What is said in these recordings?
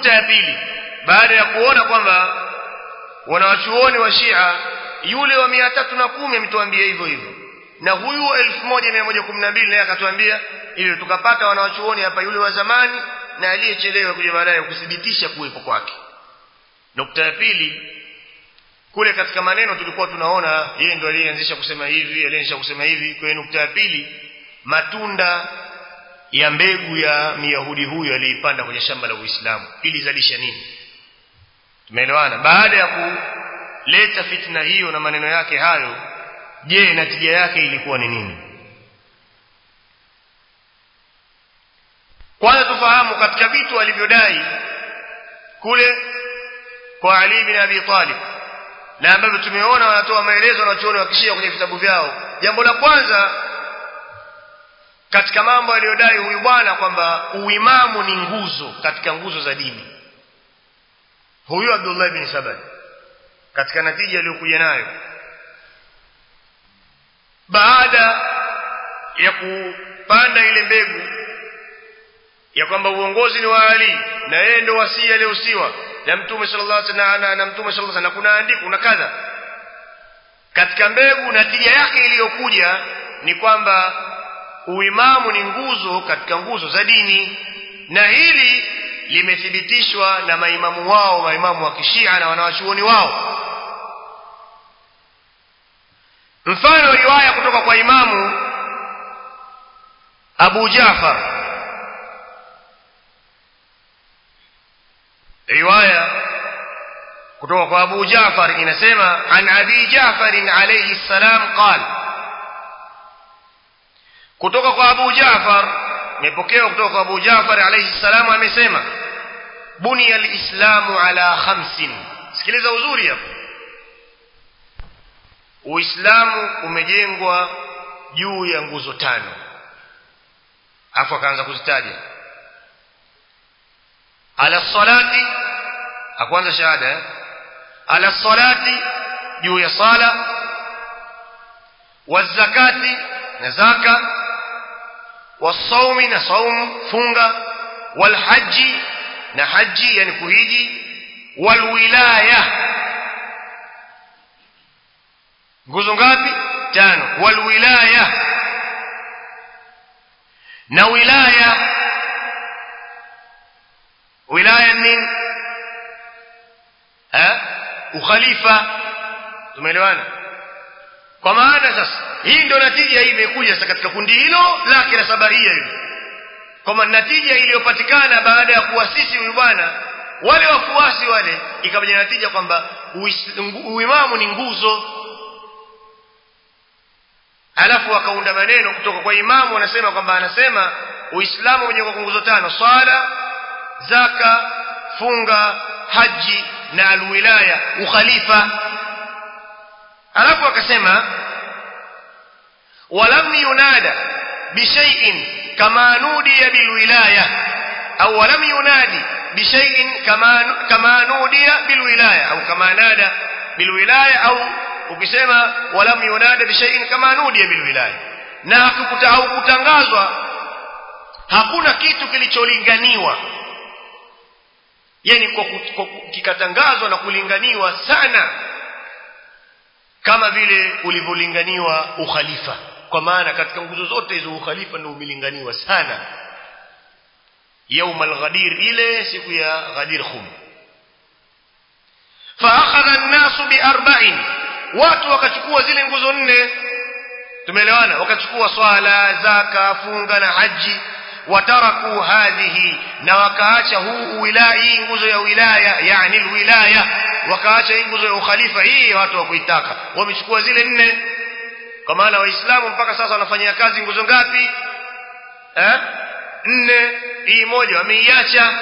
nukta ya pili baada ya kuona kwamba wanawachuoni wa Shia yule wa mia tatu na kumi ametuambia hivyo hivyo na huyu elfu moja mia moja kumi na mbili naye akatuambia hivyo tukapata wanawachuoni hapa yule wa zamani na aliyechelewa kuja baadaye kuthibitisha kuwepo kwake nukta ya pili kule katika maneno tulikuwa tunaona yeye ndo aliyeanzisha kusema hivi aliyeanzisha kusema hivi kwa hiyo nukta ya pili matunda ya mbegu ya myahudi huyo aliipanda kwenye shamba la Uislamu ili zalisha nini tumeelewana baada ya kuleta fitna hiyo na maneno yake hayo je natija yake ilikuwa ni nini kwanza tufahamu katika vitu alivyodai kule kwa Ali bin Abi Talib na ambavyo tumeona wanatoa maelezo wanachuoni wakishia kwenye vitabu vyao jambo la kwanza katika mambo aliyodai huyu bwana kwamba uimamu ni nguzo katika nguzo za dini huyu Abdullah bin Sabah katika natija aliyokuja nayo baada ya kupanda ile mbegu ya kwamba uongozi ni wa Ali na yeye ndio wasii aliyohusiwa na mtume sallallahu alaihi wasallam na mtume sallallahu alaihi wasallam kuna andiko na kadha katika mbegu natija yake iliyokuja ni kwamba uimamu ni nguzo katika nguzo za dini na hili limethibitishwa na maimamu wao maimamu wa kishia na wanawachuoni wao mfano riwaya kutoka kwa imamu Abu Jafar riwaya kutoka kwa Abu Jafar inasema an Abi Jafar alayhi salam qala kutoka kwa Abu Jafar imepokewa kutoka kwa Abu Jafar alayhi salam amesema buniya alislamu ala khamsin sikiliza uzuri hapo Uislamu umejengwa juu ya nguzo tano afu akaanza kuzitaja ala salati akwanza shahada eh? ala salati juu ya sala wazakati na zaka wasaumi na saum funga walhaji na haji yani kuhiji walwilaya nguzo ngapi tano walwilaya na wilaya wilaya nini eh ukhalifa tumeelewana kwa maana sasa hii ndio natija hii imekuja sasa katika kundi hilo lake la sabaria hilo kwamba natija iliyopatikana baada ya kuasisi huyu bwana wale wafuasi wale ikapaja natija kwamba uimamu ni nguzo alafu wakaunda maneno kutoka kwa imamu wanasema kwamba anasema uislamu umejengwa kwa nguzo tano swala zaka funga haji na alwilaya ukhalifa alafu akasema walam yunada bishaiin kama nudiya bilwilaya au walam yunadi bishaiin kama kama nudiya bilwilaya au kama nada bilwilaya au ukisema walam yunada bishaiin kama nudiya bilwilaya na hakukuta au kutangazwa hakuna kitu kilicholinganiwa yani kwa, kwa kikatangazwa na kulinganiwa sana kama vile ulivyolinganiwa ukhalifa kwa maana katika nguzo zote hizo ukhalifa ndio umelinganiwa sana يوم الغدير ile siku ya ghadir khum فاخذ الناس باربع watu wakachukua zile nguzo nne tumeelewana wakachukua swala zaka funga na haji wataraku hadhihi na wakaacha huu wilaya nguzo ya wilaya yani wilaya wakaacha hii nguzo ya ukhalifa hii watu wa kuitaka wamechukua zile nne kwa maana waislamu mpaka sasa wanafanyia kazi nguzo ngapi eh nne hii moja wameiacha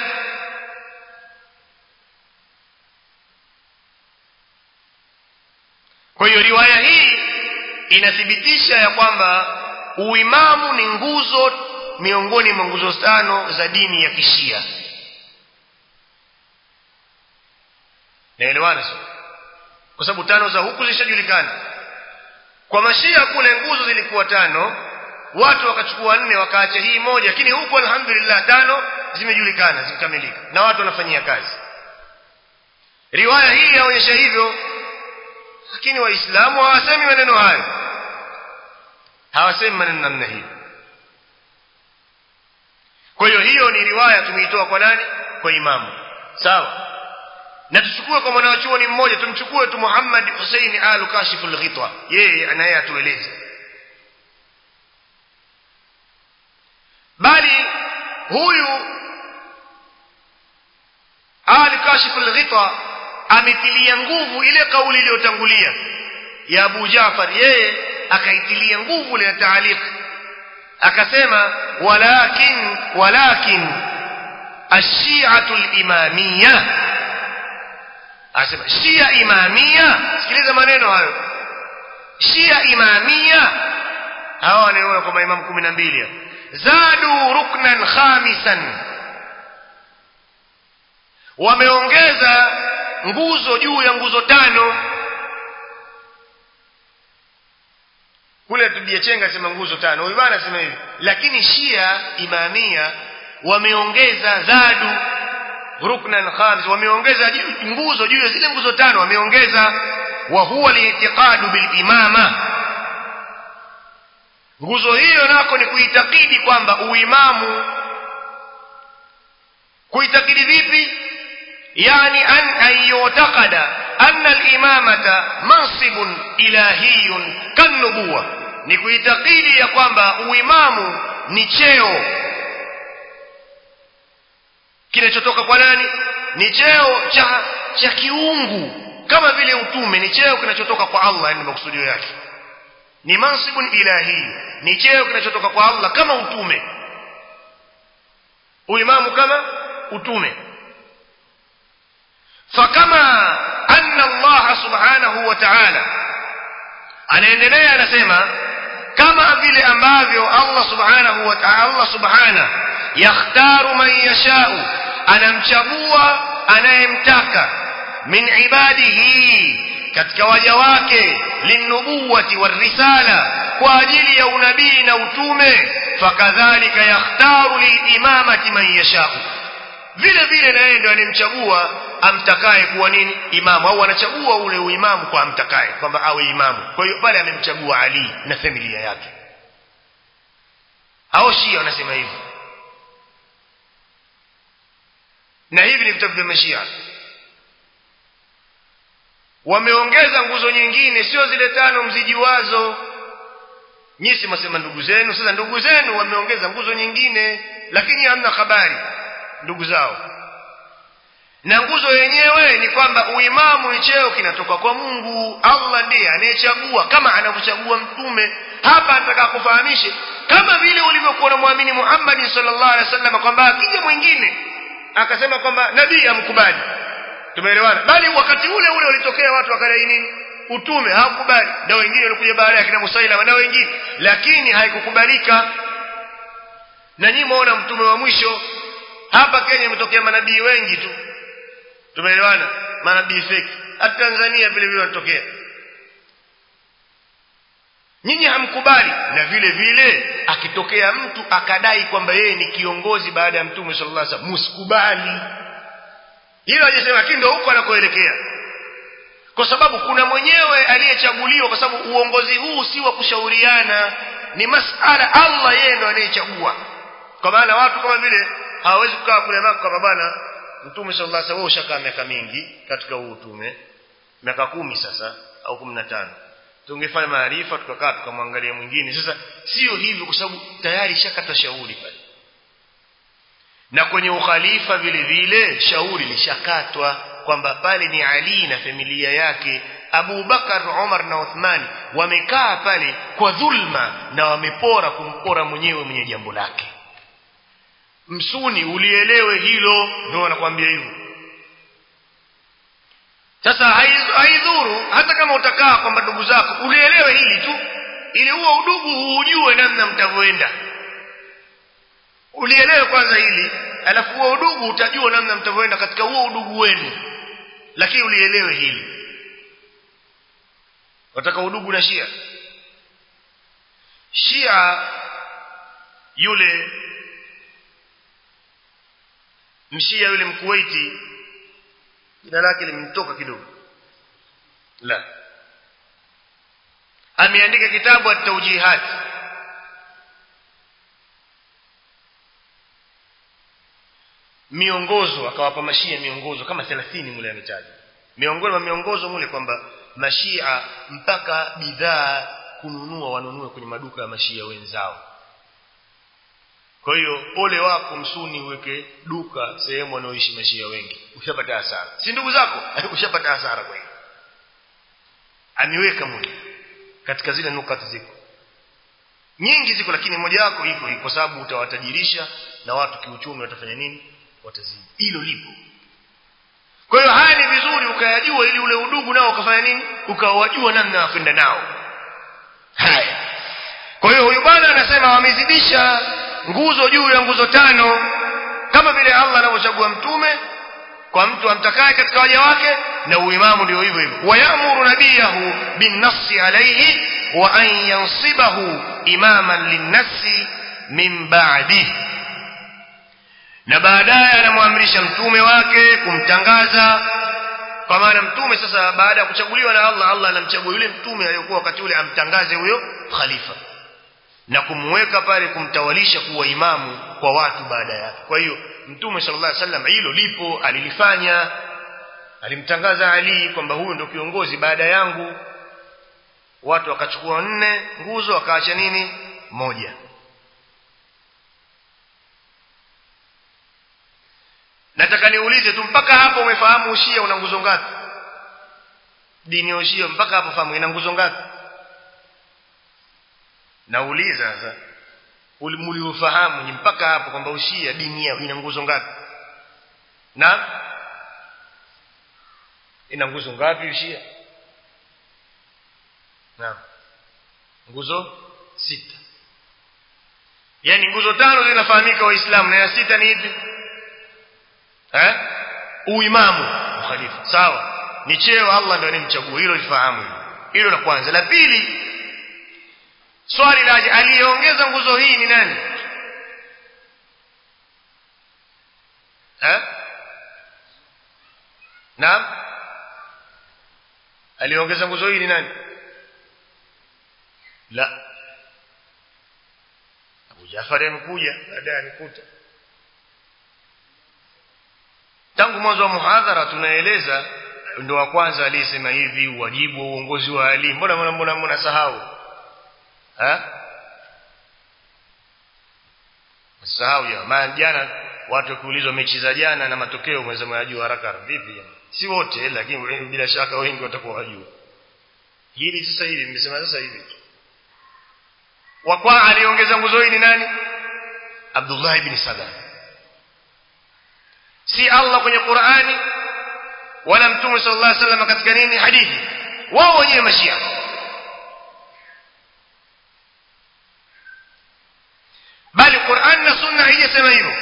kwa hiyo riwaya hii inathibitisha ya kwamba uimamu ni nguzo miongoni mwa nguzo tano za dini ya kishia naelewana sio kwa sababu tano za huku zishajulikana kwa mashia kule nguzo zilikuwa tano watu wakachukua nne wakaacha hii moja lakini huku alhamdulillah tano zimejulikana zimekamilika na watu wanafanyia kazi riwaya hii yaonyesha hivyo lakini waislamu hawasemi maneno hayo hawasemi maneno namna hiyo kwa hiyo hiyo ni riwaya tumeitoa kwa nani kwa imamu sawa na tuchukue kwa mwanachuoni mmoja tumchukue tu Muhammad Hussein al kashifu al-ghitwa yeye anaye atueleze bali huyu al kashifu al-ghitwa ametilia nguvu ile kauli iliyotangulia ya Abu Jaafar yeye akaitilia nguvu ile taaliq akasema walakin walakin ash-shi'atu al-imamiyya asema shia imamia sikiliza maneno hayo shia imamia hawa wanaona kwa maimamu kumi na mbili zadu ruknan khamisan wameongeza nguzo juu ya nguzo tano kule tujechenga sema nguzo tano huyu bana sema hivi lakini shia imamia wameongeza zadu ruknan khamis wameongeza nguzo juu ya zile nguzo tano wameongeza wa huwa liitiqadu bil imama nguzo hiyo nako ni kuitakidi kwamba uimamu kuitakidi vipi yani an an yu'taqada anna al imamata mansibun ilahiyun kanubuwa ni kuitakidi ya kwamba uimamu ni cheo kinachotoka kwa nani ni cheo cha cha kiungu kama vile utume ni cheo kinachotoka kwa Allah ndio makusudio yake ni mansibun ilahi ni cheo kinachotoka kwa Allah kama utume uimamu kama utume fakama anna Allah subhanahu wa ta'ala anaendelea anasema kama vile ambavyo Allah subhanahu wa ta'ala Allah subhanahu yakhtaru man yashau anamchagua anayemtaka min ibadihi katika waja wake linubuwati warisala kwa ajili ya unabii na utume fakadhalika yakhtaru lilimamati man yashau vile vile na yeye ndio anemchagua amtakaye kuwa nini imamu au anachagua ule uimamu kwa amtakaye kwamba awe imamu kwa hiyo pale amemchagua Ali na familia yake hao Shia wanasema hivyo na hivi ni vitabu vya mashia wameongeza nguzo nyingine sio zile tano mzijiwazo nyisi mwasema ndugu zenu sasa ndugu zenu wameongeza nguzo nyingine lakini hamna habari ndugu zao na nguzo yenyewe ni kwamba uimamu ni cheo kinatoka kwa Mungu Allah ndiye anayechagua kama anavyochagua mtume hapa nataka kufahamishe kama vile ulivyokuwa unamwamini Muhammad sallallahu alaihi wasallam kwamba akija mwingine akasema kwamba nabii amkubali tumeelewana bali wakati ule ule ulitokea watu wakadai nini utume hawakubali na wengine walikuja baada ya kina Musailama na wengine lakini haikukubalika na nyinyi muona mtume wa mwisho hapa Kenya imetokea manabii wengi tu tumeelewana manabii fake hata Tanzania vile vile wanatokea nyinyi hamkubali na vile vile akitokea mtu akadai kwamba yeye ni kiongozi baada ya mtume sallallahu alaihi wasallam msikubali hilo hajasema lakini ndio huko anakoelekea kwa sababu kuna mwenyewe aliyechaguliwa kwa sababu uongozi huu si wa kushauriana ni masala Allah yeye ndo anayechagua kwa maana watu kama vile hawawezi kukaa kule Makka kwa bana mtume sallallahu alaihi wasallam ushakaa miaka mingi katika huu utume miaka kumi sasa au kumi na tano tungefanya maarifa tukakaa tukamwangalia mwingine sasa sio hivyo kwa sababu tayari shakata shauri pale na kwenye ukhalifa vile vile shauri lishakatwa kwamba pale ni Ali na familia yake Abu Bakar Umar na Uthmani wamekaa pale kwa dhulma na wamepora kumpora mwenyewe mwenye jambo lake msuni ulielewe hilo ndio wanakuambia hivyo sasa haidhuru hata kama utakaa kwamba ndugu zako ulielewe hili tu ili huo udugu ujue namna mtavyoenda ulielewe kwanza hili alafu huo udugu utajua namna mtavyoenda katika huo udugu wenu lakini ulielewe hili wataka udugu na Shia Shia yule mshia yule mkuwaiti jina lake limemtoka kidogo la ameandika kitabu at-tawjihat miongozo akawapa mashia miongozo kama 30 mule ametaja miongoni mwa miongozo mule kwamba mashia mpaka bidhaa kununua wanunue kwenye maduka ya mashia wenzao kwa hiyo ole wako msuni uweke duka sehemu wanaoishi mashia wengi ushapata hasara si ndugu zako ushapata hasara kwa hiyo ameweka mule katika zile nukati ziko nyingi ziko lakini moja wako iko kwa sababu utawatajirisha na watu kiuchumi watafanya nini watazidi hilo lipo kwa hiyo haya ni vizuri ukayajua ili ule udugu nao ukafanya nini ukawajua namna ya kwenda nao haya kwa hiyo huyu bwana anasema wamezidisha nguzo juu ya nguzo tano kama vile Allah anavyochagua mtume kwa mtu amtakaye katika waja wake na uimamu ndio hivyo hivyo wayamuru nabiyahu binnafsi alayhi wa an yansibahu imaman linnafsi min ba'dihi na baadaye anamwamrisha mtume wake kumtangaza kwa maana mtume sasa baada ya kuchaguliwa na Allah Allah anamchagua yule mtume aliyokuwa wakati ule amtangaze huyo khalifa na kumweka pale kumtawalisha kuwa imamu kwa watu baada yake kwa hiyo mtume sallallahu alaihi wasallam hilo lipo alilifanya alimtangaza Ali kwamba huyu ndio kiongozi baada yangu watu wakachukua nne nguzo wakaacha nini moja nataka niulize tu mpaka hapo umefahamu ushia una nguzo ngapi dini ya ushia mpaka hapo fahamu ina nguzo ngapi nauliza sasa mliofahamu ni mpaka hapo kwamba ushia dini yao ina nguzo ngapi na ina nguzo ngapi ushia na nguzo sita yani nguzo tano zinafahamika waislamu na ya sita ni ipi eh uimamu khalifa sawa ni cheo Allah ndio anemchagua hilo lifahamu hilo la kwanza la pili swali la aliyeongeza nguzo hii ni nani eh naam aliyeongeza nguzo hii ni nani la Abu Jafar amekuja baadaye amekuta tangu mwanzo wa muhadhara tunaeleza ndo wa kwanza aliyesema hivi wajibu wa uongozi wa Ali mbona mbona mbona mbona sahau ha sahau ya maana jana watu wakiulizwa mechi za jana na matokeo mweza mwajua haraka vipi jana si wote lakini bila shaka wengi watakuwa wajua hili sasa hivi nimesema sasa hivi wa kwa aliongeza nguzo hii ni nani Abdullah ibn Salam si Allah kwenye Qur'ani wala Mtume sallallahu alaihi wasallam katika nini hadithi wao wenyewe mashia bali Qur'an na Sunna haijasema hivyo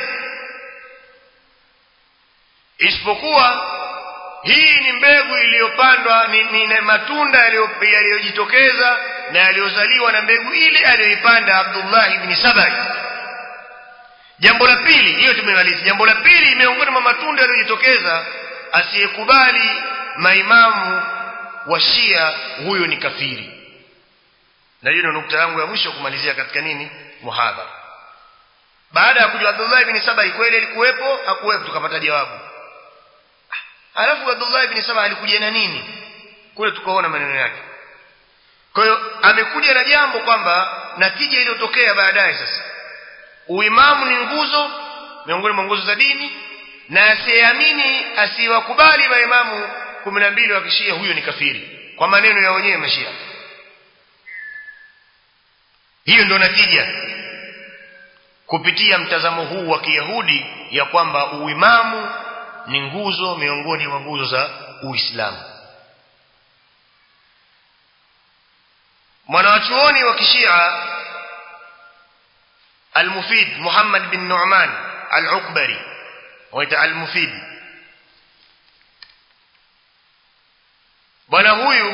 isipokuwa hii ni mbegu iliyopandwa ni, ni, ni matunda yaliyojitokeza na yaliyozaliwa na mbegu ile aliyoipanda Abdullah ibn Sabai jambo la pili hiyo tumemaliza jambo la pili miongoni mwa matunda yaliyojitokeza asiyekubali maimamu wa Shia huyo ni kafiri na hiyo ndio nukta yangu ya mwisho kumalizia katika nini muhadhara baada ya kujua Abdullah ibn Saba kweli alikuwepo hakuwepo tukapata jawabu alafu Abdullah ibn Saba alikuja na nini kule tukaona maneno yake kwa hiyo amekuja na jambo kwamba natija iliyotokea baadaye sasa uimamu ni nguzo miongoni mwa nguzo za dini na asiyeamini asiwakubali maimamu kumi na mbili wa kishia huyo ni kafiri kwa maneno ya wenyewe mashia hiyo ndio natija kupitia mtazamo huu wa kiyahudi ya kwamba uimamu ni nguzo miongoni mwa nguzo za uislamu mwanawachuoni wa kishia المفيد محمد بن نعمان العقبري waita al-mufid bwana huyu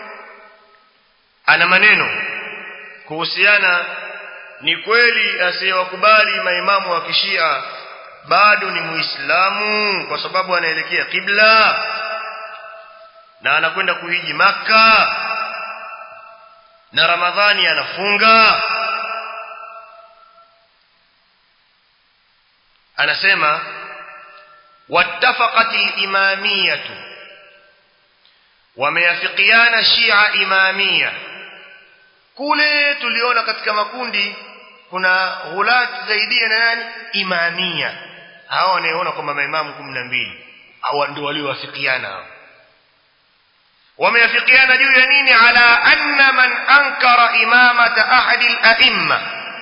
ana maneno kuhusiana ni kweli asiyewakubali maimamu wa kishia bado ni muislamu kwa sababu anaelekea kibla na anakwenda kuhiji maka na ramadhani anafunga anasema wattafaqat al-imamiyatu wameafikiana shia imamia kule tuliona katika makundi kuna ghulat zaidia na nani imamia hao wanaoona kwamba maimamu 12 au ndio waliowafikiana hao wameafikiana juu ya nini ala anna man ankara imamata ahadi al-a'imma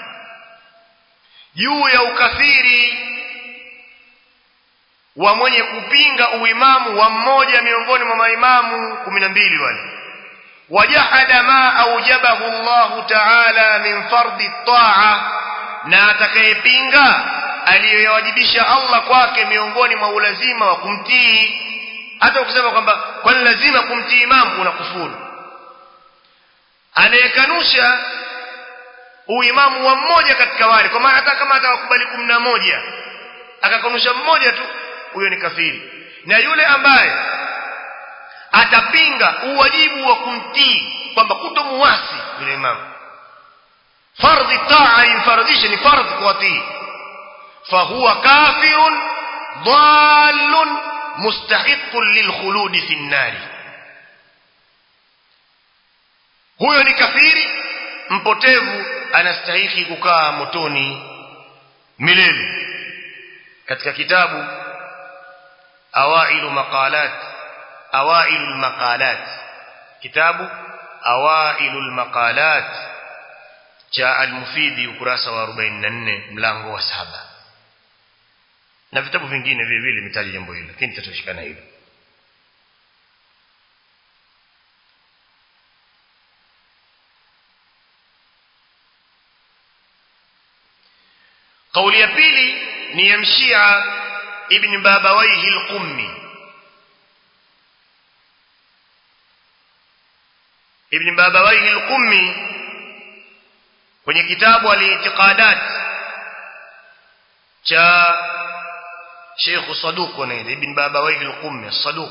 juu ya ukafiri wa mwenye kupinga uimamu wa mmoja miongoni mwa maimamu 12 wale wajahada ma aujabahu Allah ta'ala min fardi at-ta'a na atakayepinga aliyowajibisha Allah kwake miongoni mwa ulazima wa kumtii hata ukisema kwamba kwani lazima kumtii imamu unakufuru anayekanusha uimamu wa mmoja katika wale kwa maana hata kama atawakubali kumi na moja akakanusha mmoja tu huyo ni kafiri na yule ambaye atapinga uwajibu wa kumtii kwamba kutomuasi yule imamu fardhi taa imfaradhishe ni fardhi kuwatii fahuwa kafirun dhalun mustahiqun lilkhuludi fi nnari huyo ni kafiri mpotevu anastahiki kukaa motoni milele katika kitabu awailu maqalat awailu almaqalat kitabu awailu almaqalat cha almufidi ukurasa wa 44 mlango wa saba na vitabu vingine vile vile mitaji jambo hilo lakini tutatoshikana hilo kauli ya pili ni ya mshia ibn babawaihi al-qummi ibn babawaihi al-qummi kwenye kitabu al-i'tiqadat cha Sheikh Saduq wanaita ibn babawaihi al-qummi Saduq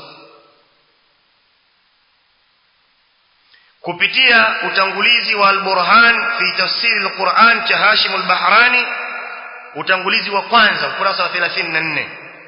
kupitia utangulizi wa al-Burhan fi tafsir al-Quran cha Hashim al-Bahrani utangulizi wa kwanza ukurasa wa 34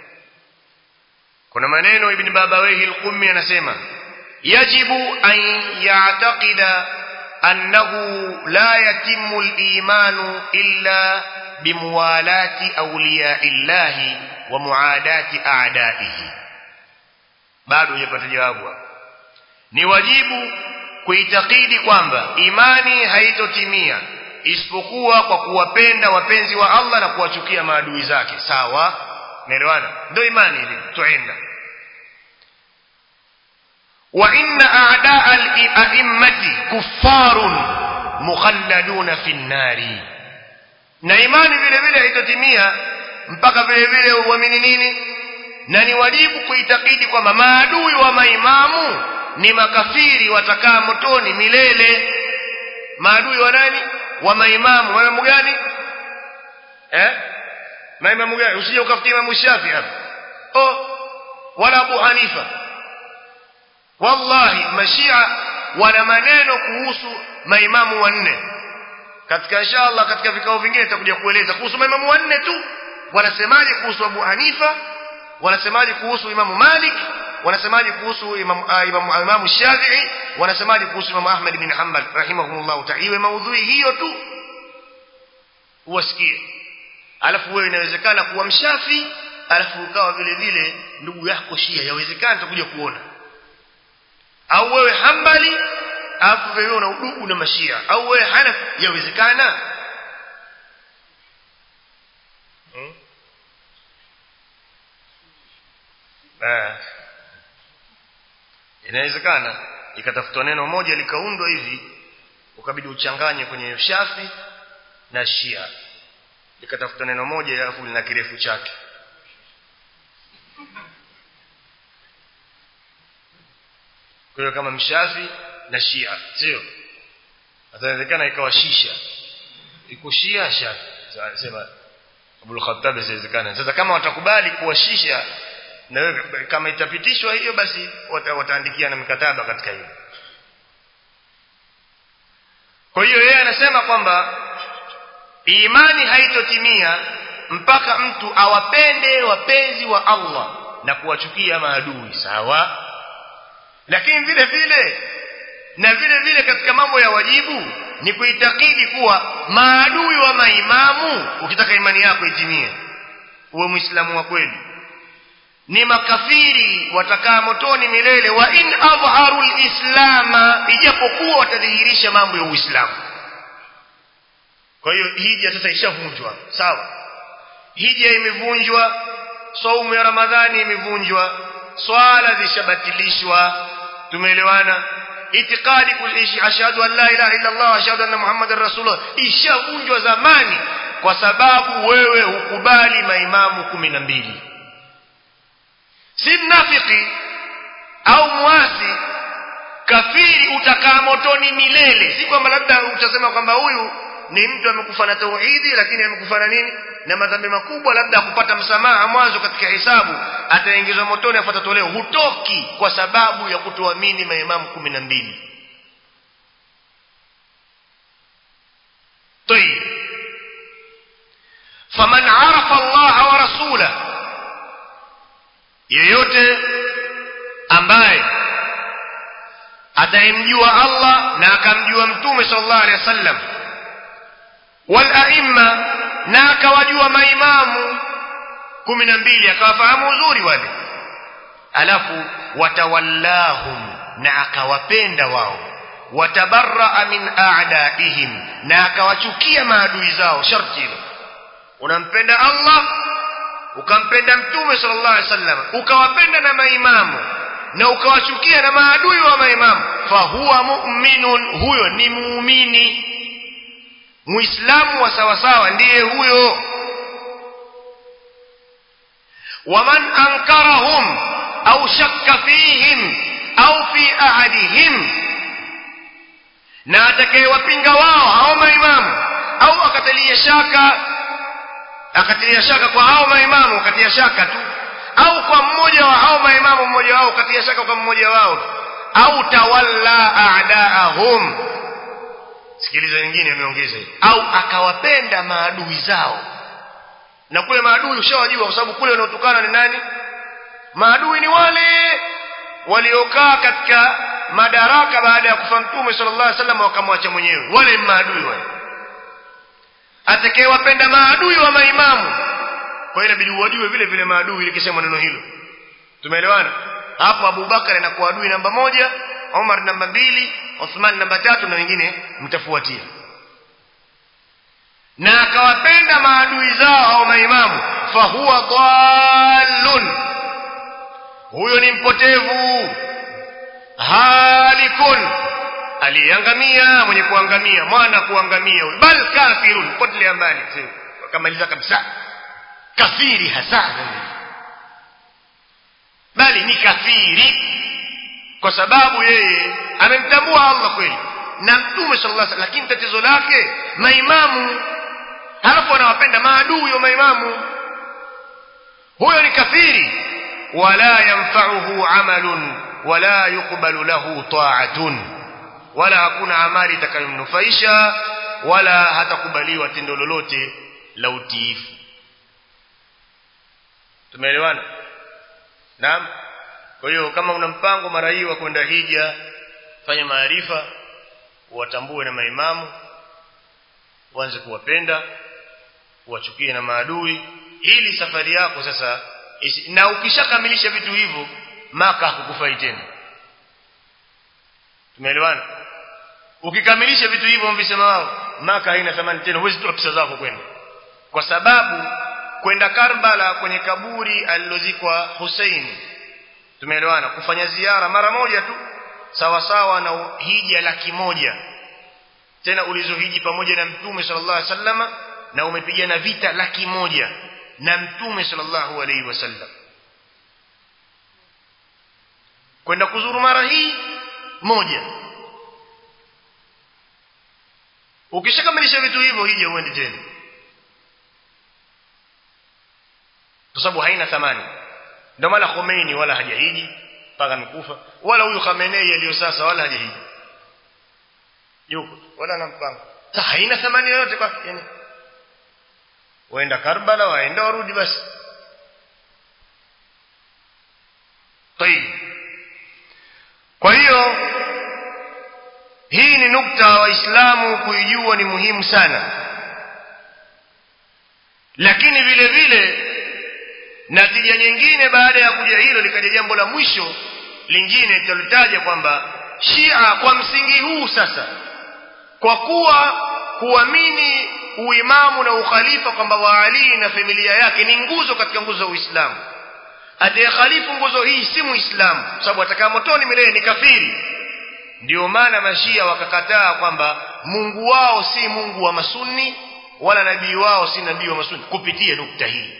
kuna maneno ibn babawayhi al-qummi anasema yajibu an ya'taqida annahu la yatimmu al-iman illa bimuwalati awliya'illahi wa muadati a'da'ihi bado hujapata jawabu ni wajibu kuitakidi kwamba imani haitotimia isipokuwa kwa kuwapenda wapenzi wa Allah na kuwachukia maadui zake sawa naelewana ndio imani hivi tuenda wa inna a'daa al-a'immati kuffarun mukhalladuna fi nari na imani vile vile haitotimia mpaka vile vile uamini nini na ni wajibu kuitakidi kwamba maadui wa maimamu ni makafiri watakaa motoni milele maadui wa nani wa maimamu maimamu gani eh maimamu gani usije ukafikia imamu Shafi hapa oh wala Abu Hanifa wallahi mashia wana maneno kuhusu maimamu wanne katika inshallah katika vikao vingine nitakuja kueleza kuhusu maimamu wanne tu wanasemaje kuhusu Abu Hanifa wanasemaje kuhusu Imamu Malik wanasemaje kuhusu Imam uh, Imam, Imam Shafi'i wanasemaje kuhusu Imam Ahmad bin Hanbal rahimahumullah ta'ala iwe maudhui hiyo tu uwasikie alafu wewe inawezekana kuwa mshafi alafu ukawa vile vile ndugu yako Shia yawezekana tutakuja kuona au wewe Hanbali alafu wewe una udugu na mashia au wewe Hanafi yawezekana hmm? eh inawezekana ikatafutwa neno moja likaundwa hivi ukabidi uchanganye kwenye shafi na shia likatafutwa neno moja alafu lina kirefu chake kwa hiyo kama mshafi na shia sio inawezekana ikawa shisha iko shia shafi sema Abul Khattab isiwezekana sasa kama watakubali kuwashisha na wewe kama itapitishwa hiyo basi wata, wataandikia na mikataba katika hiyo kwa hiyo yeye anasema kwamba imani haitotimia mpaka mtu awapende wapenzi wa Allah na kuwachukia maadui sawa lakini vile vile na vile vile katika mambo ya wajibu ni kuitakidi kuwa maadui wa maimamu ukitaka imani yako itimie uwe muislamu wa kweli ni makafiri watakaa motoni milele wa in adharu lislama ijapokuwa watadhihirisha mambo ya uislamu kwa hiyo hija sasa ishavunjwa sawa hija imevunjwa saumu ya ramadhani imevunjwa swala zishabatilishwa tumeelewana itikadi kuishi ashhadu an la ilaha illa allah ashhadu anna muhammadar rasulullah ishavunjwa zamani kwa sababu wewe hukubali maimamu kumi na mbili si mnafiki au mwasi kafiri utakaa motoni milele si kwamba labda utasema kwamba huyu ni mtu amekufa na tauhidi lakini amekufa na nini na madhambi makubwa labda kupata msamaha mwanzo katika hisabu ataingizwa motoni afuata toleo hutoki kwa sababu ya kutoamini maimamu kumi na mbili طيب فمن عرف الله ورسوله yeyote ambaye atayemjua Allah na akamjua mtume sallallahu alaihi wasallam wal aimma na akawajua maimamu kumi na mbili akawafahamu uzuri wale alafu watawallahum na akawapenda wao watabarraa min a'daihim na akawachukia maadui zao sharti hilo unampenda Allah ukampenda mtume sallallahu alaihi wasallam ukawapenda na maimamu na ukawachukia na maadui wa maimamu fahuwa mu'minun huyo ni muumini muislamu wa sawasawa ndiye huyo waman ankarahum au shakka fihim au fi ahadihim na atakayewapinga wao hao maimamu au akatalia shaka akatilia shaka kwa hao maimamu akatia shaka tu au kwa mmoja wa hao maimamu mmoja wao akatia shaka kwa mmoja wao au tawalla a'daahum sikiliza wengine ameongeza au akawapenda maadui zao na kule maadui ushawajua kwa sababu kule wanaotokana ni nani maadui ni wale waliokaa katika madaraka baada ya kufa mtume sallallahu alaihi wasallam wakamwacha mwenyewe wale ni maadui wale atakayewapenda maadui wa maimamu kwa hiyo inabidi uwajue vile vile maadui ili kisema neno hilo tumeelewana hapo Abubakar anakuwa adui namba moja Umar namba mbili Uthman namba tatu na wengine mtafuatia na akawapenda maadui zao au maimamu fahuwa dhallun huyo ni mpotevu halikun aliangamia mwenye kuangamia mwana kuangamia huyo bal kafirun potelea mbali akamaliza kabisa kafiri hasa bali ni kafiri kwa sababu yeye amemtambua Allah kweli na mtume sallallahu alaihi wasallam lakini tatizo lake maimamu halafu anawapenda maadui wa maimamu huyo ni kafiri wala yanfa'uhu amalun wala yuqbalu lahu ta'atun wala hakuna amali itakayomnufaisha wala hatakubaliwa tendo lolote la utiifu tumeelewana naam kwa hiyo kama una mpango mara hii wa kwenda hija fanya maarifa uwatambue na maimamu uanze kuwapenda uwachukie na maadui ili safari yako sasa isi, na ukishakamilisha vitu hivyo maka hakukufai tena tumeelewana ukikamilisha vitu hivyo mvisema wao maka haina thamani tena huwezi toa pesa zako kwenda kwa sababu kwenda Karbala kwenye kaburi alilozikwa Hussein tumeelewana kufanya ziara mara moja tu sawa sawa na hija laki moja tena ulizohiji pamoja na mtume sallallahu alaihi wasallama na umepigana vita laki moja na mtume sallallahu alaihi wasallam kwenda kuzuru mara hii moja ukishakamilisha vitu hivyo hija uende tena sababu haina thamani ndio maana Khomeini wala hajahiji mpaka amekufa wala huyu Khamenei aliyo sasa wala hajahiji yuko wala na mpango sasa haina thamani yoyote kwa yani waenda Karbala waenda warudi basi طيب kwa hiyo hii ni nukta waislamu kuijua ni muhimu sana lakini vile vile natija nyingine baada ya kuja hilo likaja jambo la mwisho lingine tutalitaja kwamba Shia kwa msingi huu sasa kwa kuwa kuamini uimamu na ukhalifa kwamba wa Ali na familia yake ni nguzo katika nguzo za Uislamu atayekhalifu nguzo hii si muislamu sababu atakaa motoni milele ni kafiri ndio maana mashia wakakataa kwamba Mungu wao si Mungu wa masunni wala nabii wao si nabii wa masunni kupitia nukta hii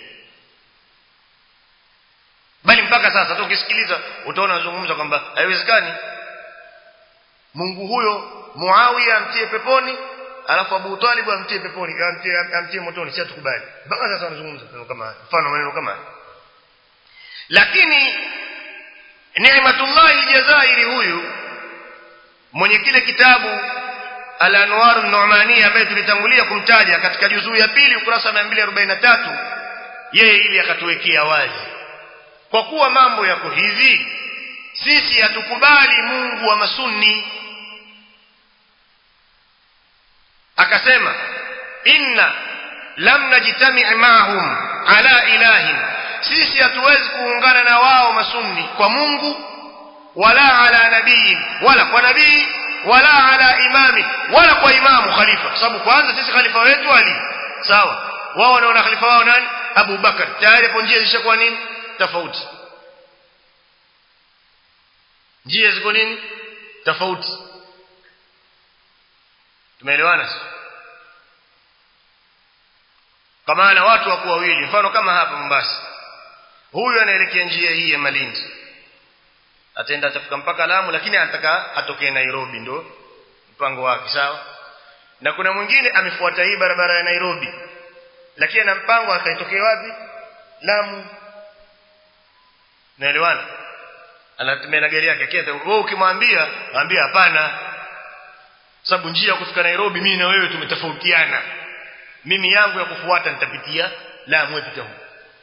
bali mpaka sasa hata ukisikiliza utaona wazungumza kwamba haiwezekani Mungu huyo Muawiya amtie peponi alafu Abu Talib amtie peponi amtie, amtie motoni si tukubali mpaka sasa wanazungumza kama mfano maneno kama lakini Ni'matullahi Jazairi huyu mwenye kile kitabu Al-Anwar an-Nu'mani ambaye tulitangulia kumtaja katika juzuu ya pili ukurasa wa 243 yeye ili akatuwekea wazi kwa kuwa mambo yako hivi sisi hatukubali Mungu wa masunni akasema inna lam najtami' ma'hum ala ilahin sisi hatuwezi kuungana na wao masunni kwa Mungu wala ala nabii wala kwa nabii wala ala imami wala kwa imamu khalifa kwa sababu kwanza sisi khalifa wetu Ali sawa wao wanaona khalifa wao nani Abu Bakar tayari hapo njia zishakuwa nini tofauti njia ziko nini tofauti tumeelewana kwa maana watu wako wawili mfano kama hapa Mombasa huyu anaelekea njia hii ya Malindi ataenda atafika mpaka Lamu lakini anataka atokee Nairobi ndo mpango wake sawa na kuna mwingine amefuata hii barabara ya Nairobi lakini ana mpango akaitokea wapi Lamu naelewana anatumia na gari yake kenda wewe ukimwambia mwambie hapana sababu njia ya kufika Nairobi mimi na wewe tumetofautiana mimi yangu ya kufuata nitapitia Lamu pita huko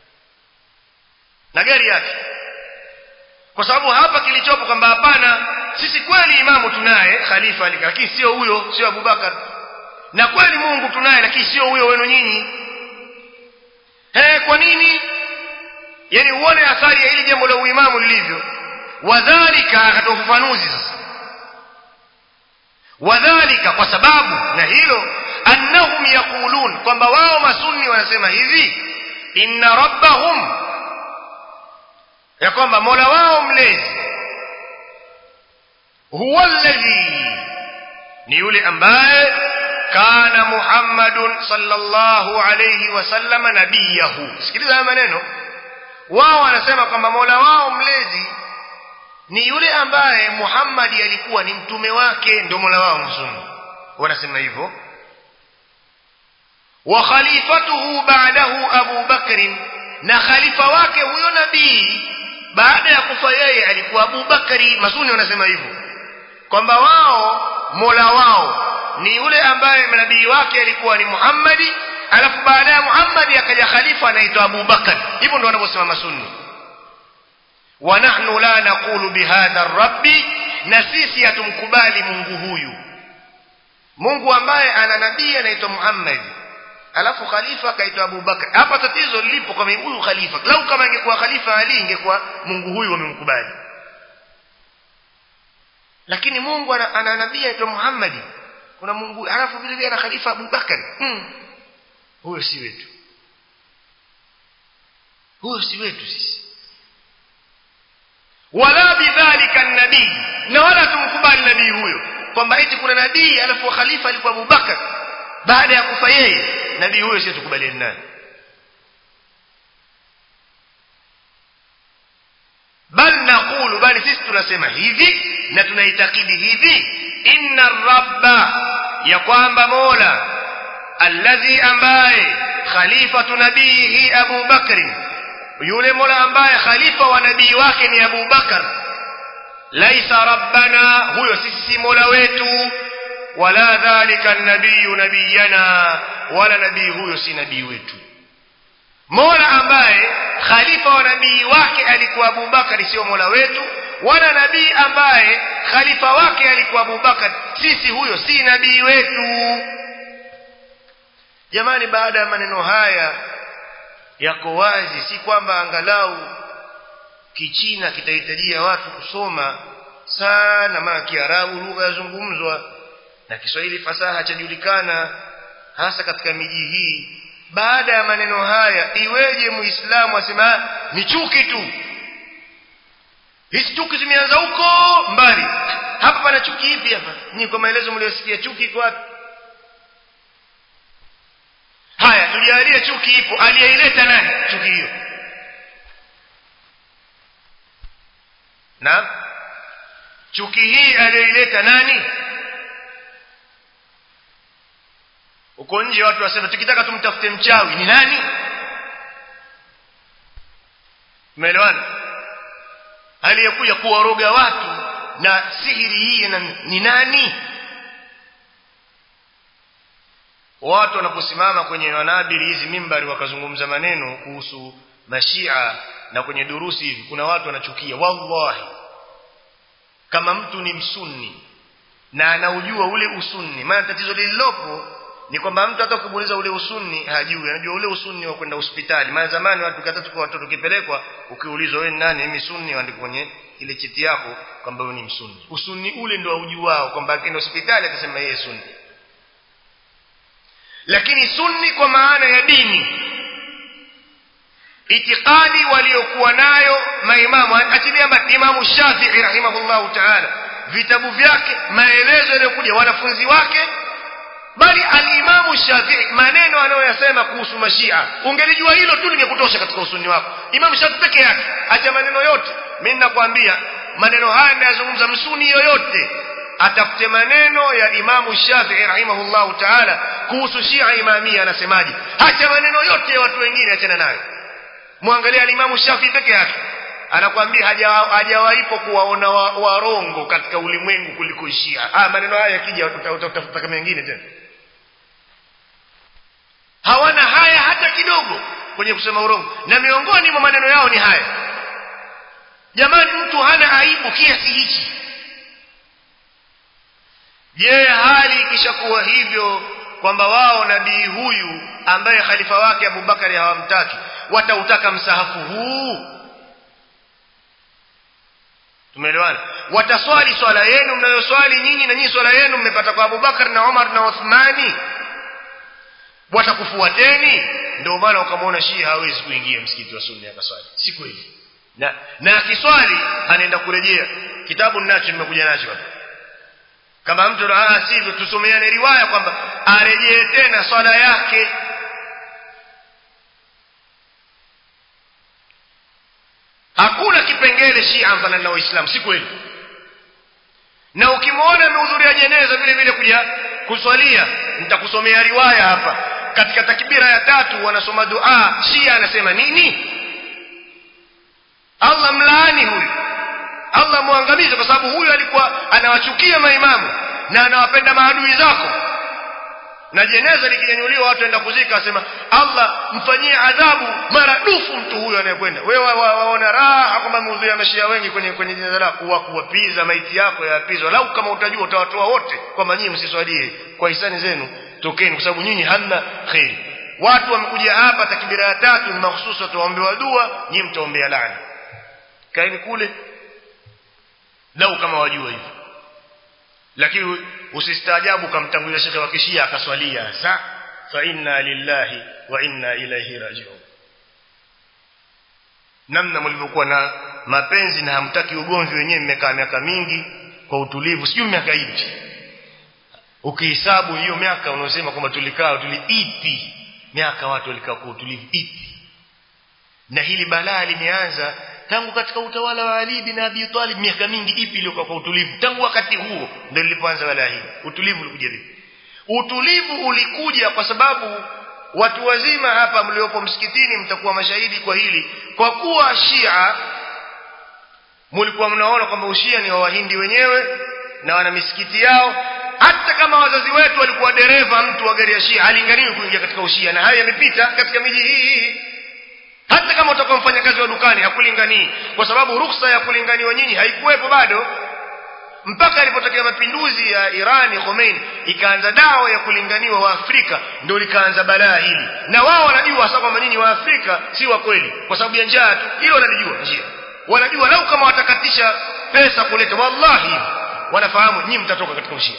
na gari yake kwa sababu hapa kilichopo kwamba hapana sisi kweli imamu tunaye khalifa alika lakini sio huyo sio Abubakar na kweli Mungu tunaye lakini sio huyo wenu nyinyi eh kwa nini yani uone athari ya hili jambo la uimamu lilivyo wadhalika akatoa ufafanuzi sasa wadhalika kwa sababu na hilo annahum yaqulun kwamba wao masunni wanasema hivi inna rabbahum ya kwamba mola wao mlezi huwa alladhi ni yule ambaye kana muhammadun sallallahu alayhi wasallam nabiyahu sikiliza haya maneno wao wanasema kwamba mola wao mlezi ni yule ambaye Muhammad alikuwa ni mtume wake ndio mola wao mzungu wanasema hivyo wa khalifatuhu ba'dahu Abu Bakr na khalifa wake huyo nabii baada ya kufa yeye alikuwa Abu Bakari masuni wanasema hivyo kwamba wao mola wao ni yule ambaye nabii wake alikuwa ni Muhammadi alafu baada ya Muhammad akaja khalifa anaitwa Abu Bakar hivyo ndio wanavyosema masunni wa nahnu la naqulu bihadha rabbi na sisi hatumkubali Mungu huyu Mungu ambaye ana nabii anaitwa Muhammad alafu khalifa akaitwa Abu Bakar hapa tatizo lilipo kwa huyu khalifa lau kama ingekuwa khalifa Ali ingekuwa Mungu huyu wamemkubali lakini Mungu ana, ana nabii anaitwa Muhammad kuna Mungu alafu vile vile ana khalifa Abu Bakar hmm. huyo si wetu huyo si wetu sisi wala bidhalika nabii na wala tumkubali nabii huyo kwamba eti kuna nabii alafu khalifa alikuwa Abu Bakar baada ya kufa yeye nabii huyo sio tukubaliane naye bal naqulu bali sisi tunasema hivi na tunaitakidi hivi inna rabba ya kwamba mola alladhi ambaye khalifatu nabihi abu bakri yule mola ambaye khalifa wa nabii wake ni Abu Bakar laisa rabbana huyo sisi si mola wetu wala dhalika nabiyu nabiyana wala nabii huyo si nabii wetu mola ambaye khalifa wa nabii wake alikuwa Abu Bakar sio mola wetu wala nabii ambaye khalifa wake alikuwa Abu Bakar sisi huyo si nabii wetu jamani baada ya maneno haya yako wazi si kwamba angalau kichina kitahitajia watu kusoma sana maana kiarabu lugha yazungumzwa na kiswahili fasaha chajulikana hasa katika miji hii baada ya maneno haya iweje muislamu asema ni chuki tu hizi chuki zimeanza huko mbali hapa pana chuki ipi hapa ni kwa maelezo mliosikia chuki iko wapi haya tujalie chuki ipo aliyeileta nani chuki hiyo na chuki hii aliyoileta nani uko nje watu wasema tukitaka tumtafute mchawi ni nani umeelewana aliyekuja kuwaroga watu na sihiri hii na, ni nani watu wanaposimama kwenye wanabiri hizi mimbari wakazungumza maneno kuhusu mashia na kwenye durusi hivi kuna watu wanachukia wallahi kama mtu ni msunni na anaujua ule usunni maana tatizo lililopo ni kwamba mtu hata ukimuuliza ule usunni hajui anajua ule usunni wa kwenda hospitali maana zamani watu kata kwa watoto kipelekwa ukiulizwa wewe nani mimi sunni andiko kwenye ile cheti yako kwamba wewe ni msunni usunni ule ndio aujuao kwamba akienda hospitali atasema yeye sunni lakini sunni kwa maana ya dini itikadi waliokuwa nayo maimamu achilia imamu Shafi'i rahimahullahu ta'ala vitabu vyake maelezo yaliyokuja wanafunzi wake bali alimamu Shafi'i maneno anayoyasema kuhusu mashia ungelijua hilo tu lingekutosha katika usuni wako imamu Shafi'i peke yake acha maneno yote mimi ninakwambia maneno haya ninayozungumza msuni yoyote atafute maneno ya imamu Shafi'i rahimahullahu ta'ala kuhusu Shia Imamia anasemaje acha maneno yote ya watu wengine achana nayo muangalie alimamu Shafi'i peke yake anakwambia hajawaipo kuwaona warongo wa katika ulimwengu kuliko Shia ah maneno haya yakija utafuta kama mengine tena hawana haya hata kidogo kwenye kusema urongo na miongoni mwa maneno yao ni haya jamani mtu hana aibu kiasi hichi je hali ikishakuwa hivyo kwamba wao nabii huyu ambaye khalifa wake Abubakari hawamtaki watautaka msahafu huu tumeelewana wataswali swala yenu mnayoswali nyinyi na nyinyi swala yenu mmepata kwa Abubakar na Umar na Uthmani watakufuateni ndio maana ukamwona Shia hawezi kuingia msikiti wa Sunni akaswali si kweli na na akiswali anaenda kurejea kitabu ninacho nimekuja nacho hapa kama mtu ah sivyo tusomeane riwaya kwamba arejee tena swala yake hakuna kipengele Shia mfano na Uislamu si kweli na ukimwona amehudhuria jeneza vile vile kuja kuswalia nitakusomea riwaya hapa katika takbira ya tatu wanasoma dua Shia anasema nini Allah mlaani huyu Allah muangamize kwa sababu huyu alikuwa anawachukia maimamu na anawapenda maadui zako na jeneza likinyanyuliwa watu waenda kuzika asema Allah mfanyie adhabu maradufu mtu huyo anayekwenda wewe waona raha kwamba mhudhuria mashia wengi kwenye kwenye jeneza lako wa kuwapiza maiti yako yapizwa lau kama utajua utawatoa wote kwamba nyinyi msiswalie kwa hisani zenu tokeni kwa sababu nyinyi hamna kheri watu wamekuja hapa takbira ya tatu ni mahususi wataombewa dua nyinyi mtaombea laana kaeni kule lau kama wajua hivyo lakini usistaajabu kamtangulia shekhe wa kishia akaswalia sa fa inna lillahi wa inna ilaihi rajiun namna mlivyokuwa na mapenzi na hamtaki ugomvi wenyewe mmekaa miaka mingi kwa utulivu sijui miaka ipi ukihesabu hiyo miaka unaosema kwamba tulikaa tuliipi miaka watu walikaa kwa utulivu ipi na hili balaa limeanza tangu katika utawala wa Ali bin Abi Talib miaka mingi ipi iliyokuwa kwa utulivu tangu wakati huo ndio lilipoanza balaa hili utulivu ulikuja vipi utulivu ulikuja kwa sababu watu wazima hapa mliopo msikitini mtakuwa mashahidi kwa hili kwa kuwa Shia mlikuwa mnaona kwamba ushia ni wa wahindi wenyewe na wana misikiti yao hata kama wazazi wetu walikuwa dereva mtu wa gari ya Shia halinganiwi kuingia katika ushia na hayo yamepita katika miji hii hii hata kama utakuwa mfanyakazi wa dukani hakulinganii kwa sababu ruhusa ya kulinganiwa nyinyi haikuwepo bado mpaka ilipotokea mapinduzi ya Irani Khomeini ikaanza dawa ya kulinganiwa wa Afrika ndio likaanza balaa hili na wao wanajua hasa kwamba nyinyi wa Afrika si wa kweli kwa sababu ya njaa tu hilo wanalijua njia wanajua lau kama watakatisha pesa kuleta wallahi wanafahamu nyinyi mtatoka katika ushia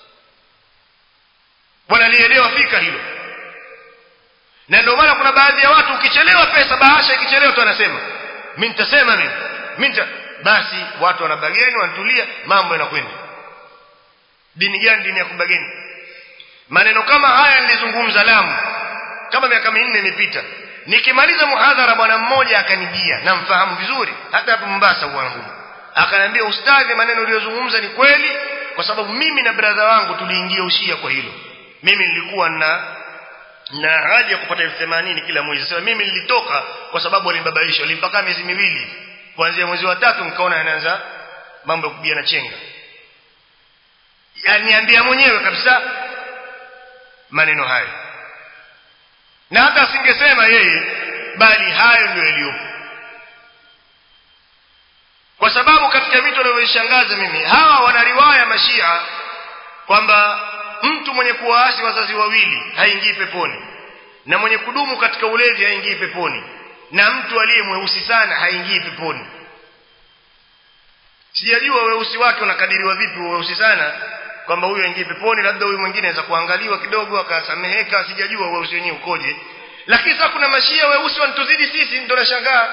wanalielewa fika hilo na ndio maana kuna baadhi ya watu ukichelewa pesa bahasha ikichelewa tu anasema mimi nitasema mimi mimi basi watu wanabageni wanatulia mambo yanakwenda dini gani dini ya kubageni maneno kama haya nilizungumza Lamu kama miaka minne imepita nikimaliza muhadhara bwana mmoja akanijia namfahamu vizuri hata hapo Mombasa wangu akaniambia ustadhi maneno uliyozungumza ni kweli kwa sababu mimi na brother wangu tuliingia ushia kwa hilo mimi nilikuwa na na ahadi ya kupata elfu themanini kila mwezi sasa mimi nilitoka kwa sababu walinibabaisha walimpaka miezi miwili kuanzia mwezi wa tatu nikaona yanaanza mambo ya kupiga na chenga yaniambia mwenyewe kabisa maneno hayo na hata asingesema yeye bali hayo ndio yaliyopo kwa sababu katika vitu vinavyoshangaza mimi hawa wana riwaya mashia kwamba mtu mwenye kuwaasi wazazi wawili haingii peponi na mwenye kudumu katika ulevi haingii peponi na mtu aliye mweusi sana haingii peponi sijajua weusi wake unakadiriwa vipi weusi sana kwamba huyu aingie peponi labda huyu mwingine anaweza kuangaliwa kidogo akasameheka sijajua weusi wenyewe ukoje lakini sasa kuna mashia weusi wanatuzidi sisi ndio nashangaa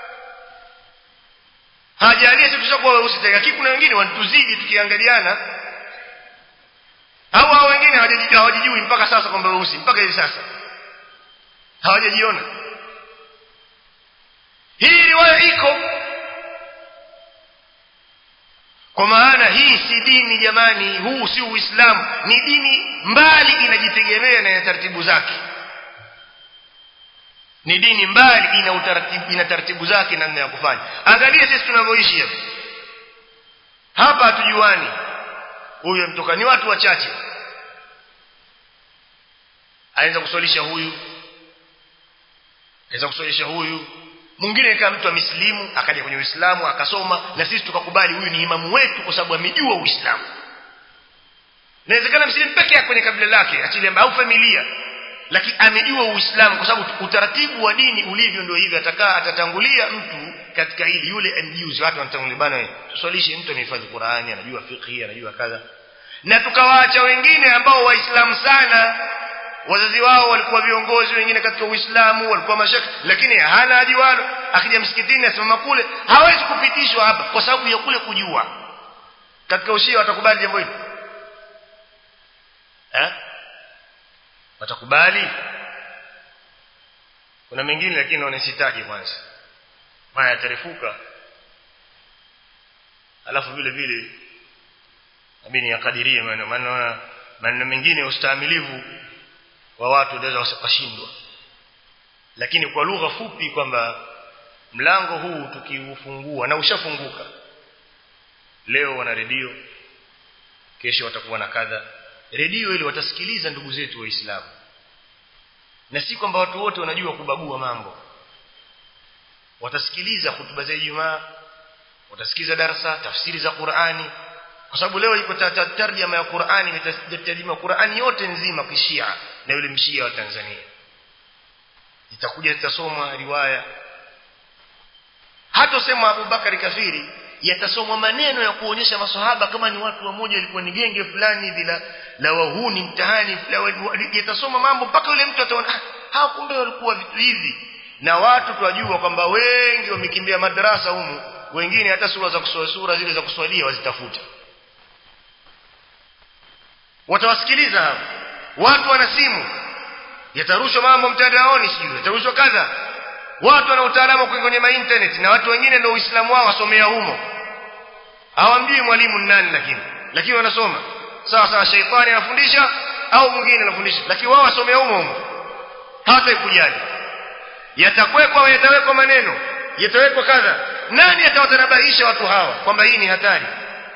hajalia sisi tushakuwa weusi tena lakini kuna wengine wanatuzidi tukiangaliana au hao wengine hawajijui mpaka sasa kwamba weusi mpaka hivi sasa hawajajiona hii riwaya iko kwa maana hii si dini jamani huu si uislamu ni dini mbali inajitegemea na taratibu zake ni dini mbali ina utaratibu ina taratibu zake namna ya kufanya angalia sisi tunavyoishi hapa hapa hatujuani huyu mtoka ni watu wachache anaweza kuswalisha huyu anaweza kuswalisha huyu mwingine kama mtu amesilimu akaja kwenye Uislamu akasoma na sisi tukakubali huyu ni imamu wetu kwa sababu amejua Uislamu inawezekana msilimu peke yake kwenye kabila lake achili au familia lakini amejua Uislamu kwa sababu utaratibu wa dini ulivyo ndio hivyo atakaa atatangulia mtu katika hili yule mjuzi watu wanatangulia bana tuswalishe mtu amehifadhi Qur'ani anajua fiqh anajua kadha na tukawaacha wengine ambao waislamu sana wazazi wao walikuwa viongozi wengine katika Uislamu walikuwa mashaka lakini hana ajiwalo akija msikitini asimama kule hawezi kupitishwa hapa kwa sababu ya kule kujua katika ushia watakubali jambo hili eh watakubali kuna mengine lakini naona sitaki kwanza maana yatarefuka alafu vile vile abini yakadirie maneno maana maneno mengine ustahimilivu wa watu wanaweza wakashindwa lakini kwa lugha fupi kwamba mlango huu tukiufungua na ushafunguka leo wana redio kesho watakuwa na kadha redio ile watasikiliza ndugu zetu waislamu na si kwamba watu wote wanajua kubagua mambo watasikiliza hutuba za Ijumaa watasikiliza darasa tafsiri za Qur'ani kwa sababu leo iko tarjama ya Qur'ani imetarjima Qur'ani yote nzima kishia na yule mshia wa Tanzania itakuja itasomwa riwaya hata sema Abu Bakari kafiri yatasomwa maneno ya kuonyesha maswahaba kama ni watu wamoja walikuwa ni genge fulani bila la wahuni mtahani yatasoma mambo mpaka yule mtu ataona hawa kumbe walikuwa vitu hivi na watu twajua kwamba wengi wamekimbia madarasa humu wengine hata sura za kuswali sura zile za kuswalia wazitafuta watawasikiliza hao watu wana simu yatarushwa mambo mtandaoni sijui yatarushwa kadha watu wana utaalamu kwenye ma internet na watu wengine ndio uislamu wao wasomea humo hawamjui mwalimu ni nani lakini lakini wanasoma sawa sawa shaitani anafundisha au mwingine anafundisha lakini wao wasomea humo humo hawataikujali yatakwekwa yatawekwa maneno yatawekwa kadha nani atawatanabahisha watu hawa kwamba hii ni hatari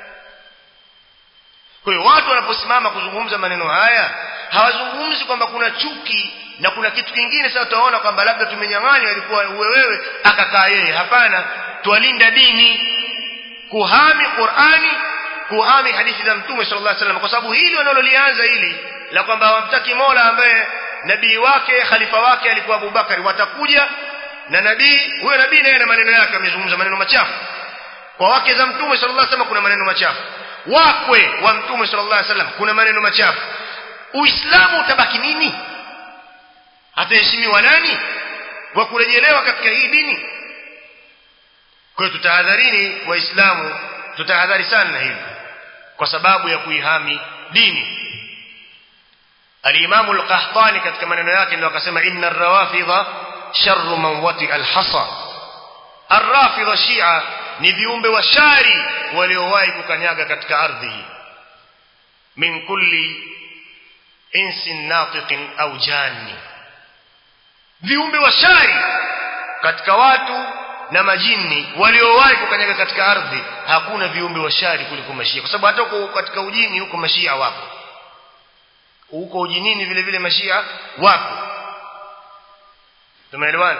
kwa hiyo watu wanaposimama kuzungumza maneno haya hawazungumzi kwamba kuna chuki na kuna kitu kingine sasa utaona kwamba labda tumenyang'anywa ilikuwa uwe wewe akakaa yeye hapana twalinda dini kuhami Qur'ani kuhami hadithi za Mtume sallallahu alaihi wasallam kwa sababu hili wanalolianza hili la kwamba hawamtaki Mola ambaye nabii wake khalifa wake alikuwa Abubakari watakuja na nabii huyo nabii naye na maneno yake amezungumza maneno machafu kwa wake za Mtume sallallahu alaihi wasallam kuna maneno machafu wakwe wa Mtume sallallahu alaihi wasallam kuna maneno machafu Uislamu utabaki nini ataheshimiwa nani wa kurejelewa katika hii dini kwa hiyo tutahadharini waislamu tutahadhari sana na hili kwa sababu ya kuihami dini al-Imam al-Qahtani katika maneno yake ndio akasema inna ar-rawafidha sharru man wati al-hasa ar-rafidha shia ni viumbe wa shari waliowahi kukanyaga katika ardhi hii min kulli insin natiqin au janni viumbe wa shari katika watu na majini waliowahi kukanyaga katika ardhi hakuna viumbe wa shari kuliko mashia kwa sababu hata huko katika ujini huko mashia wapo huko ujinini vile vile mashia wapo tumeelewana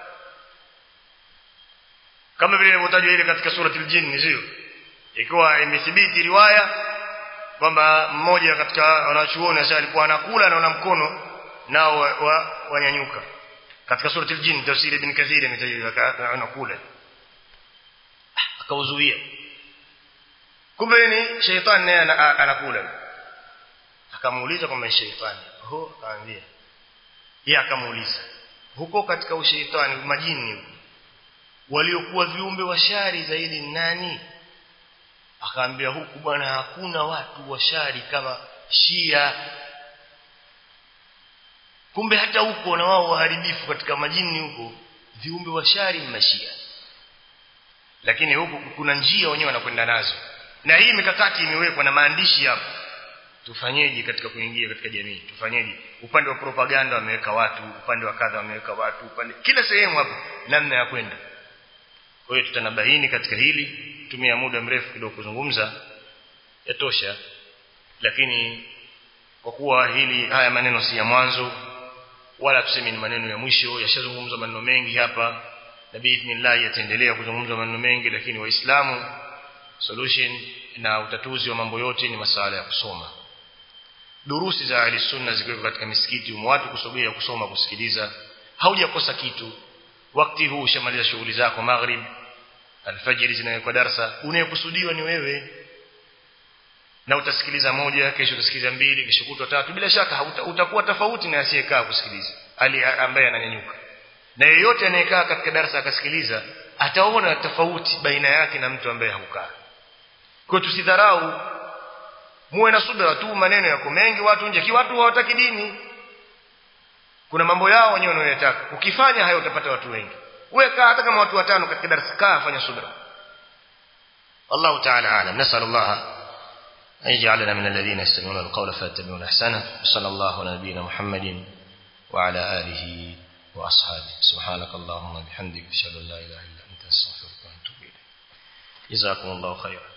kama vile ilivyotajwa ile katika surati al-jinn sio ikiwa imethibiti riwaya kwamba mmoja katika wanachuoni sasa alikuwa anakula na mkono nao wanyanyuka wa, wa katika surati al-jinn tafsiri ibn kathir imetajwa anakula akauzuia kumbe ni shaytan naye anakula akamuuliza kwamba ni shaytani ho akaambia yeye akamuuliza huko katika ushaitani majini waliokuwa viumbe wa shari zaidi nani akaambia huku bwana hakuna watu wa shari kama shia kumbe hata huko na wao waharibifu katika majini huko viumbe wa shari mashia lakini huku kuna njia wenyewe wanakwenda nazo na hii mikakati imewekwa na maandishi hapo tufanyeje katika kuingia katika jamii tufanyeje upande wa propaganda wameweka watu upande wa kadha wameweka watu upande kila sehemu hapo namna ya kwenda kwa hiyo tutanabaini katika hili tumia muda mrefu kidogo kuzungumza yatosha lakini kwa kuwa hili haya maneno si ya mwanzo wala tuseme ni maneno ya mwisho yashazungumzwa maneno mengi hapa na biidhnillah yataendelea kuzungumzwa maneno mengi lakini waislamu solution na utatuzi wa mambo yote ni masala ya kusoma durusi za ahli sunna zikiwa katika misikiti um watu kusogea kusoma kusikiliza haujakosa kitu wakati huu ushamaliza shughuli zako maghrib alfajiri zinawekwa darasa unayekusudiwa ni wewe na utasikiliza moja kesho utasikiliza mbili kesho kutwa tatu bila shaka hauta, utakuwa tofauti na asiyekaa kusikiliza ali ambaye ananyanyuka na yeyote anayekaa katika darasa akasikiliza ataona tofauti baina yake na mtu ambaye haukaa kwa tusidharau muwe na subira tu maneno yako mengi watu nje watu hawataki dini kuna mambo yao wenyewe wanayotaka ukifanya hayo utapata watu wengi weka hata kama watu watano katika darasa kaa fanya subira الله تعالى أعلم نسأل الله أن يجعلنا من الذين يستمعون القول فيتبعون أحسنه صلى الله على نبينا محمد وعلى آله وأصحابه سبحانك اللهم وبحمدك أشهد أن لا إله إلا أنت أستغفرك وأتوب إليك جزاكم الله خيرا